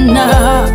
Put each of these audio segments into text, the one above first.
Bwana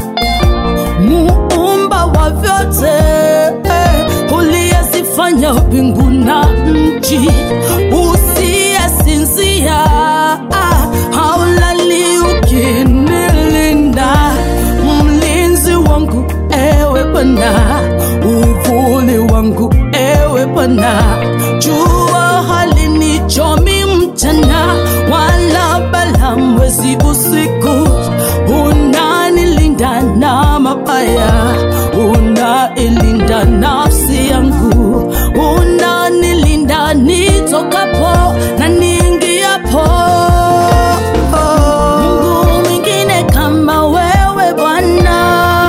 muumba wa vyote, uliyezifanya mbingu na nchi, usiyesinzia, haulali ukinilinda, mlinzi wangu ewe Bwana, uvuli wangu ewe Bwana, jua halinichomi mchana, wala bala mwezi usiku, unanilinda na mabaya, unailinda nafsi yangu, unanilinda nitokapo na niingiapo. Mungu mwingine kama wewe Bwana,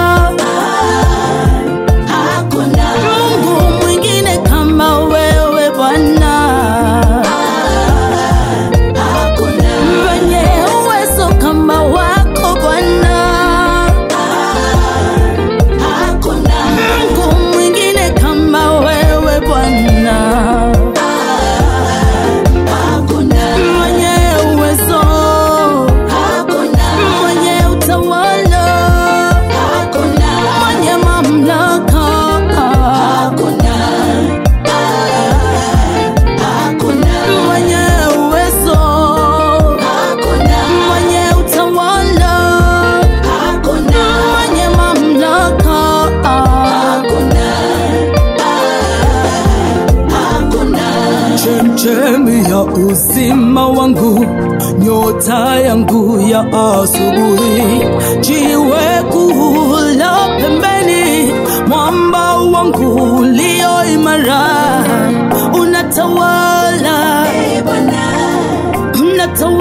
Hakuna, Mungu mwingine kama wewe Bwana, hakuna, mwenye uwezo kama wako Bwana, hakuna, Mungu mwingine kama wewe Bwana, hakuna, mwenye uwezo, hakuna, mwenye utawala, hakuna, mwenye mamlaka. hakuna, hakuna, mwenye uwezo, hakuna, mwenye utawala, hakuna, mwenye mamlaka. hakuna, hakuna. Chemchemi ya uzima wangu, nyota yangu ya asubuhi, jiwe kuu la pembeni, mwamba wangu ulio imara, unatawala, Ee Bwana, unatawala